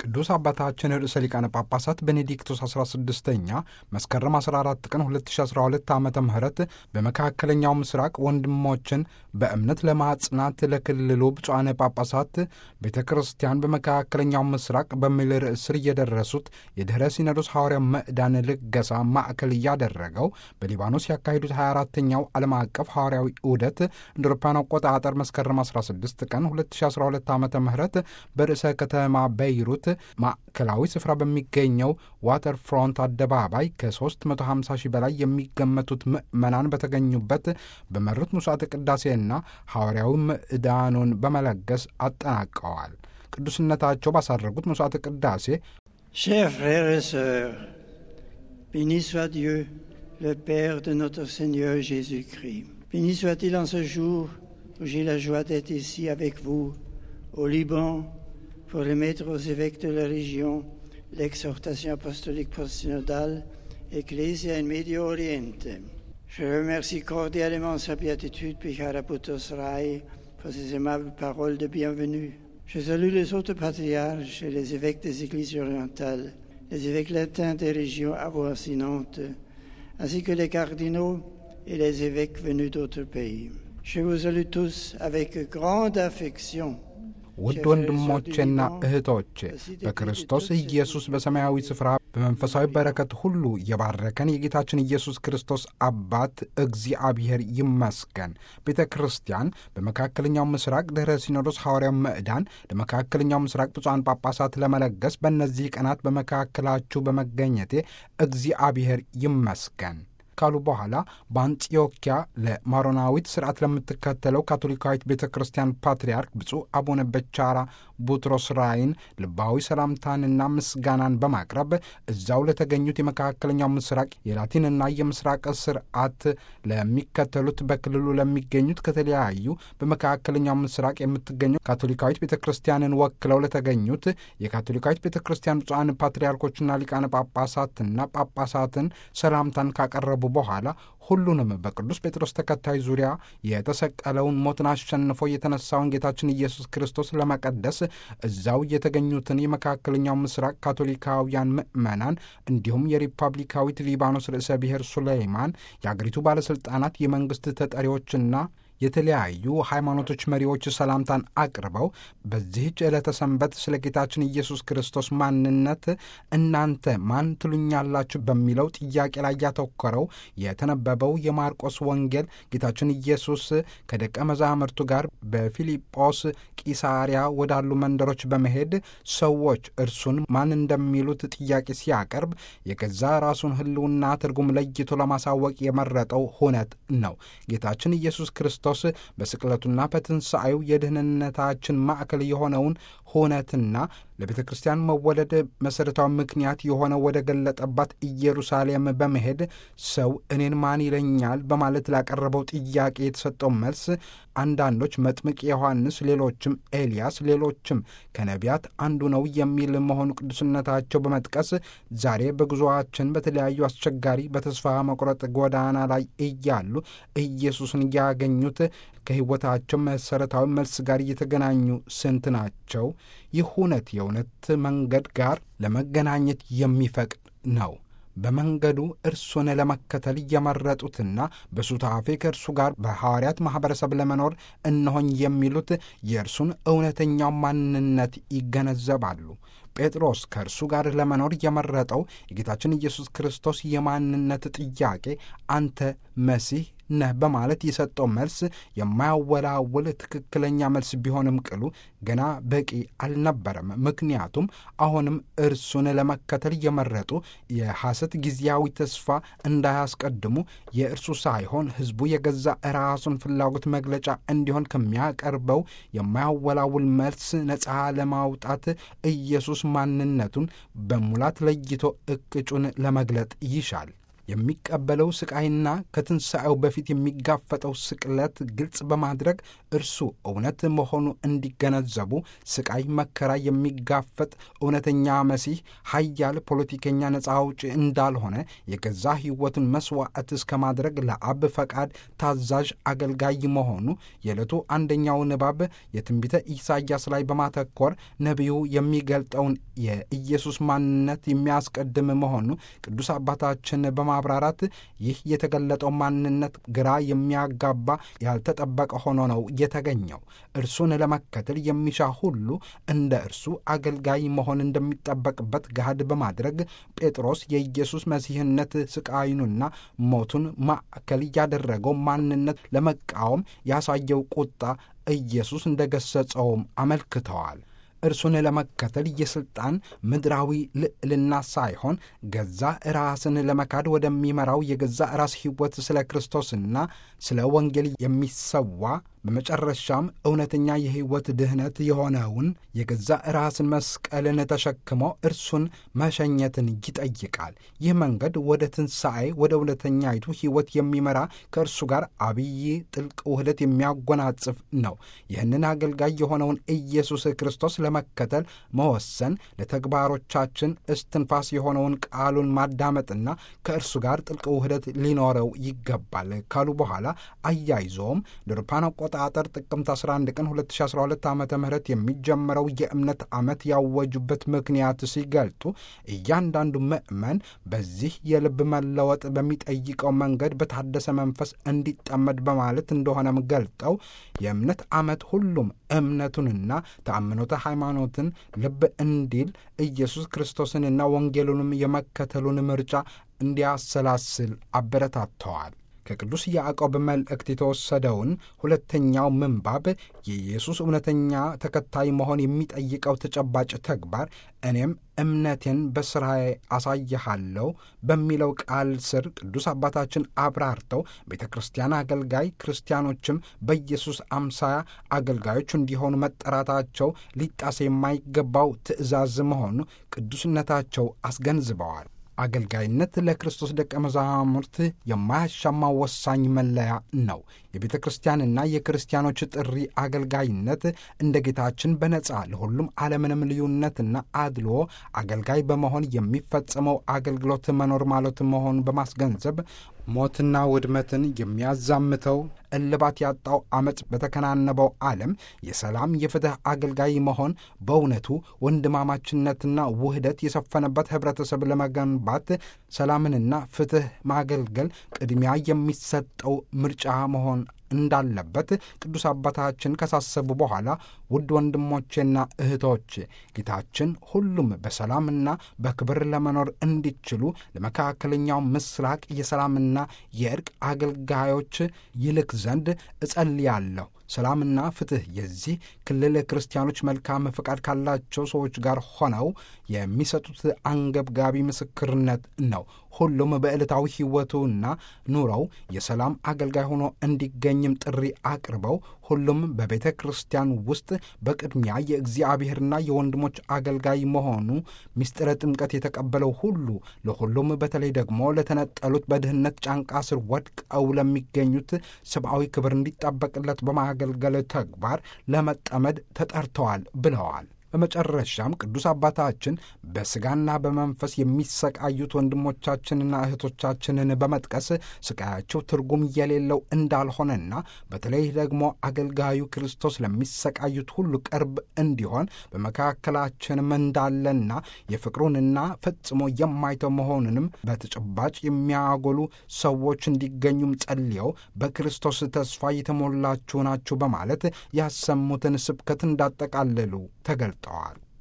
ቅዱስ አባታችን ርዕሰ ሊቃነ ጳጳሳት ቤኔዲክቶስ 16ኛ መስከረም 14 ቀን 2012 ዓ ም በመካከለኛው ምስራቅ ወንድሞችን በእምነት ለማጽናት ለክልሉ ብፁዓነ ጳጳሳት ቤተ ክርስቲያን በመካከለኛው ምስራቅ በሚል ርዕስ ስር እየደረሱት የድኅረ ሲኖዶስ ሐዋርያ ምዕዳን ልገሳ ማዕከል እያደረገው በሊባኖስ ያካሄዱት 24ተኛው ዓለም አቀፍ ሐዋርያዊ ዑደት እንደ አውሮፓውያን አቆጣጠር መስከረም 16 ቀን 2012 ዓ ም በርዕሰ ከተማ በይሩት ማዕከላዊ ስፍራ በሚገኘው ዋተር ፍሮንት አደባባይ ከ350 ሺህ በላይ የሚገመቱት ምዕመናን በተገኙበት በመሩት ምሥዋዕተ ቅዳሴና ሐዋርያዊ ምዕዳኑን በመለገስ አጠናቀዋል። ቅዱስነታቸው ባሳረጉት ምሥዋዕተ ቅዳሴ Chers frères et sœurs, béni soit Dieu, le Père de notre Seigneur Jésus-Christ. Béni soit-il en ce jour où j'ai la joie d'être ici avec vous, au Liban, pour remettre aux évêques de la région l'exhortation apostolique post-synodale Ecclesia in Medio Oriente. Je remercie cordialement sa béatitude Pichara Boutos Rai pour ses aimables paroles de bienvenue. Je salue les autres patriarches et les évêques des églises orientales, les évêques latins des régions avoisinantes, ainsi que les cardinaux et les évêques venus d'autres pays. Je vous salue tous avec grande affection. ውድ ወንድሞቼና እህቶቼ በክርስቶስ ኢየሱስ በሰማያዊ ስፍራ በመንፈሳዊ በረከት ሁሉ የባረከን የጌታችን ኢየሱስ ክርስቶስ አባት እግዚአብሔር ይመስገን። ቤተ ክርስቲያን በመካከለኛው ምስራቅ ድኅረ ሲኖዶስ ሐዋርያው ምዕዳን ለመካከለኛው ምስራቅ ብፁዓን ጳጳሳት ለመለገስ በእነዚህ ቀናት በመካከላችሁ በመገኘቴ እግዚአብሔር ይመስገን ካሉ በኋላ በአንጢዮኪያ ለማሮናዊት ስርዓት ለምትከተለው ካቶሊካዊት ቤተ ክርስቲያን ፓትርያርክ ብፁዕ አቡነ በቻራ ቡትሮስ ራይን ልባዊ ሰላምታንና ምስጋናን በማቅረብ እዛው ለተገኙት የመካከለኛው ምስራቅ የላቲንና የምስራቅ ስርዓት ለሚከተሉት በክልሉ ለሚገኙት ከተለያዩ በመካከለኛው ምስራቅ የምትገኘው ካቶሊካዊት ቤተ ክርስቲያንን ወክለው ለተገኙት የካቶሊካዊት ቤተ ክርስቲያን ብፁዓን ፓትርያርኮችና ሊቃነ ጳጳሳትና ጳጳሳትን ሰላምታን ካቀረቡ በኋላ ሁሉንም በቅዱስ ጴጥሮስ ተከታይ ዙሪያ የተሰቀለውን ሞትን አሸንፎ የተነሳውን ጌታችን ኢየሱስ ክርስቶስ ለመቀደስ እዛው የተገኙትን የመካከለኛው ምስራቅ ካቶሊካውያን ምዕመናን እንዲሁም የሪፐብሊካዊት ሊባኖስ ርዕሰ ብሔር ሱሌይማን የአገሪቱ ባለሥልጣናት፣ የመንግሥት ተጠሪዎችና የተለያዩ ሃይማኖቶች መሪዎች ሰላምታን አቅርበው በዚህች ዕለተ ሰንበት ስለ ጌታችን ኢየሱስ ክርስቶስ ማንነት እናንተ ማን ትሉኛላችሁ በሚለው ጥያቄ ላይ ያተኮረው የተነበበው የማርቆስ ወንጌል ጌታችን ኢየሱስ ከደቀ መዛሙርቱ ጋር በፊልጶስ ቂሳሪያ ወዳሉ መንደሮች በመሄድ ሰዎች እርሱን ማን እንደሚሉት ጥያቄ ሲያቀርብ የገዛ ራሱን ሕልውና ትርጉም ለይቶ ለማሳወቅ የመረጠው ሁነት ነው። ጌታችን ኢየሱስ ክርስቶስ በስቅለቱና በትንሣኤው የድህንነታችን ማዕከል የሆነውን ሁነትና ለቤተ ክርስቲያን መወለድ መሠረታዊ ምክንያት የሆነ ወደ ገለጠባት ኢየሩሳሌም በመሄድ ሰው እኔን ማን ይለኛል በማለት ላቀረበው ጥያቄ የተሰጠው መልስ አንዳንዶች መጥምቅ ዮሐንስ፣ ሌሎችም ኤልያስ፣ ሌሎችም ከነቢያት አንዱ ነው የሚል መሆኑ ቅዱስነታቸው በመጥቀስ ዛሬ በጉዞአችን በተለያዩ አስቸጋሪ በተስፋ መቁረጥ ጎዳና ላይ እያሉ ኢየሱስን ያገኙት ከሕይወታቸው መሠረታዊ መልስ ጋር እየተገናኙ ስንት ናቸው? ይህ እውነት የእውነት መንገድ ጋር ለመገናኘት የሚፈቅድ ነው። በመንገዱ እርሱን ለመከተል እየመረጡትና በሱታፌ ከእርሱ ጋር በሐዋርያት ማኅበረሰብ ለመኖር እነሆኝ የሚሉት የእርሱን እውነተኛው ማንነት ይገነዘባሉ። ጴጥሮስ ከእርሱ ጋር ለመኖር የመረጠው የጌታችን ኢየሱስ ክርስቶስ የማንነት ጥያቄ አንተ መሲህ ነህ በማለት የሰጠው መልስ የማያወላውል ትክክለኛ መልስ ቢሆንም ቅሉ ገና በቂ አልነበረም። ምክንያቱም አሁንም እርሱን ለመከተል የመረጡ የሐሰት ጊዜያዊ ተስፋ እንዳያስቀድሙ የእርሱ ሳይሆን ሕዝቡ የገዛ ራሱን ፍላጎት መግለጫ እንዲሆን ከሚያቀርበው የማያወላውል መልስ ነፃ ለማውጣት ኢየሱስ ማንነቱን በሙላት ለይቶ እቅጩን ለመግለጥ ይሻል። የሚቀበለው ስቃይና ከትንሣኤው በፊት የሚጋፈጠው ስቅለት ግልጽ በማድረግ እርሱ እውነት መሆኑ እንዲገነዘቡ ስቃይ፣ መከራ የሚጋፈጥ እውነተኛ መሲህ ኃያል ፖለቲከኛ ነፃ አውጪ እንዳልሆነ የገዛ ሕይወትን መሥዋዕት እስከ ማድረግ ለአብ ፈቃድ ታዛዥ አገልጋይ መሆኑ የዕለቱ አንደኛው ንባብ የትንቢተ ኢሳይያስ ላይ በማተኮር ነቢዩ የሚገልጠውን የኢየሱስ ማንነት የሚያስቀድም መሆኑ ቅዱስ አባታችን በማብራራት ይህ የተገለጠው ማንነት ግራ የሚያጋባ ያልተጠበቀ ሆኖ ነው የተገኘው። እርሱን ለመከተል የሚሻ ሁሉ እንደ እርሱ አገልጋይ መሆን እንደሚጠበቅበት ገሃድ በማድረግ ጴጥሮስ የኢየሱስ መሲህነት ስቃይኑና ሞቱን ማዕከል ያደረገው ማንነት ለመቃወም ያሳየው ቁጣ ኢየሱስ እንደገሰጸውም አመልክተዋል። እርሱን ለመከተል የሥልጣን ምድራዊ ልዕልና ሳይሆን ገዛ ራስን ለመካድ ወደሚመራው የገዛ ራስ ሕይወት ስለ ክርስቶስና ስለ ወንጌል የሚሰዋ በመጨረሻም እውነተኛ የሕይወት ድኅነት የሆነውን የገዛ ራስን መስቀልን ተሸክሞ እርሱን መሸኘትን ይጠይቃል። ይህ መንገድ ወደ ትንሣኤ ወደ እውነተኛይቱ ሕይወት የሚመራ ከእርሱ ጋር አብይ ጥልቅ ውህደት የሚያጎናጽፍ ነው። ይህንን አገልጋይ የሆነውን ኢየሱስ ክርስቶስ ለመከተል መወሰን ለተግባሮቻችን እስትንፋስ የሆነውን ቃሉን ማዳመጥና ከእርሱ ጋር ጥልቅ ውህደት ሊኖረው ይገባል ካሉ በኋላ አያይዞም ለአውሮፓውያን አቆጣጠር ጥቅምት 11 ቀን 2012 ዓ ም የሚጀምረው የእምነት ዓመት ያወጁበት ምክንያት ሲገልጡ እያንዳንዱ ምዕመን በዚህ የልብ መለወጥ በሚጠይቀው መንገድ በታደሰ መንፈስ እንዲጠመድ በማለት እንደሆነም ገልጠው የእምነት ዓመት ሁሉም እምነቱንና ተአምኖተ ሃይማኖትን ልብ እንዲል ኢየሱስ ክርስቶስንና ወንጌሉንም የመከተሉን ምርጫ እንዲያሰላስል አበረታተዋል። ከቅዱስ ያዕቆብ መልእክት የተወሰደውን ሁለተኛው ምንባብ የኢየሱስ እውነተኛ ተከታይ መሆን የሚጠይቀው ተጨባጭ ተግባር እኔም እምነቴን በሥራዬ አሳይሃለሁ በሚለው ቃል ስር ቅዱስ አባታችን አብራርተው ቤተ ክርስቲያን አገልጋይ ክርስቲያኖችም በኢየሱስ አምሳያ አገልጋዮች እንዲሆኑ መጠራታቸው ሊጣስ የማይገባው ትእዛዝ መሆኑ ቅዱስነታቸው አስገንዝበዋል። አገልጋይነት ለክርስቶስ ደቀ መዛሙርት የማያሻማ ወሳኝ መለያ ነው። የቤተ ክርስቲያንና የክርስቲያኖች ጥሪ አገልጋይነት እንደ ጌታችን በነጻ ለሁሉም አለምንም ልዩነትና አድልዎ አገልጋይ በመሆን የሚፈጸመው አገልግሎት መኖር ማለት መሆኑን በማስገንዘብ ሞትና ውድመትን የሚያዛምተው እልባት ያጣው ዓመፅ በተከናነበው ዓለም የሰላም የፍትሕ አገልጋይ መሆን በእውነቱ ወንድማማችነትና ውህደት የሰፈነበት ኅብረተሰብ ለመገንባት ሰላምንና ፍትሕ ማገልገል ቅድሚያ የሚሰጠው ምርጫ መሆን እንዳለበት ቅዱስ አባታችን ካሳሰቡ በኋላ ውድ ወንድሞቼና እህቶቼ ጌታችን ሁሉም በሰላምና በክብር ለመኖር እንዲችሉ ለመካከለኛው ምስራቅ የሰላምና የእርቅ አገልጋዮች ይልክ ዘንድ እጸልያለሁ። ሰላምና ፍትሕ የዚህ ክልል ክርስቲያኖች መልካም ፈቃድ ካላቸው ሰዎች ጋር ሆነው የሚሰጡት አንገብጋቢ ምስክርነት ነው። ሁሉም በዕለታዊ ሕይወቱና ኑሮው የሰላም አገልጋይ ሆኖ እንዲገኝም ጥሪ አቅርበው ሁሉም በቤተ ክርስቲያን ውስጥ በቅድሚያ የእግዚአብሔርና የወንድሞች አገልጋይ መሆኑ ምስጢረ ጥምቀት የተቀበለው ሁሉ ለሁሉም በተለይ ደግሞ ለተነጠሉት በድህነት ጫንቃ ስር ወድቀው ለሚገኙት ሰብአዊ ክብር እንዲጠበቅለት በማገልገል ተግባር ለመጠመድ ተጠርተዋል ብለዋል። በመጨረሻም ቅዱስ አባታችን በሥጋና በመንፈስ የሚሰቃዩት ወንድሞቻችንና እህቶቻችንን በመጥቀስ ስቃያቸው ትርጉም የሌለው እንዳልሆነና በተለይ ደግሞ አገልጋዩ ክርስቶስ ለሚሰቃዩት ሁሉ ቅርብ እንዲሆን በመካከላችንም እንዳለና የፍቅሩንና ፈጽሞ የማይተው መሆኑንም በተጨባጭ የሚያጎሉ ሰዎች እንዲገኙም ጸልየው በክርስቶስ ተስፋ የተሞላችሁ ናችሁ በማለት ያሰሙትን ስብከት እንዳጠቃለሉ ተገልጠዋል።